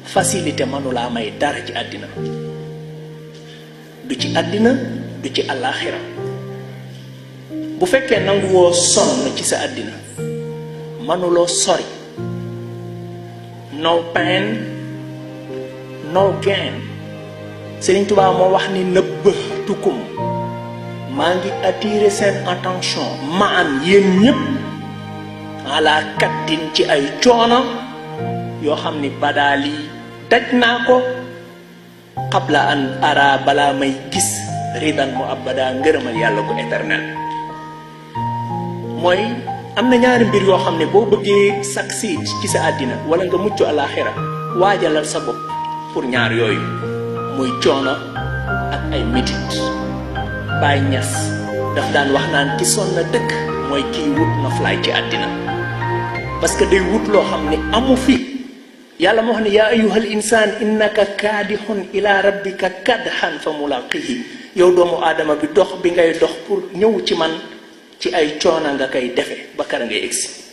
facilité mënulaa may dara ci àddina du ci àddina du ci àllaaxira bu fekkee nanguwoo sonn ci sa àddina mënuloo sori no pain no gain Sëriñ Tuubaa moo wax ni nëbbatukum maa ngi attirer seen attention ma am yéen ñépp ala kattin ci ay coono yoo xam ni badaal yi daj naa ko xabla an ara balaa may gis ridan mu abada ngërëmal yàlla ko éternel mooy am na ñaari mbir yoo xam ne boo bëggee succeed ci sa àddina wala nga mucc alaxira waajalal sa bopp pour ñaar yooyu muy coono ak ay métit Baay Ñas daf daan wax naan ki sonn na dëkk mooy kiy wut na fly ci àddina parce que day wut loo xam ne amu fi yàlla moo wax ne yaa ayyuhal insaan innaka kaadixun ila rabbika kadhan fa mulaqihi yow doomu aadama bi dox bi ngay dox pour ñëw ci man ci ay coona nga koy defe ba kara ngay egsi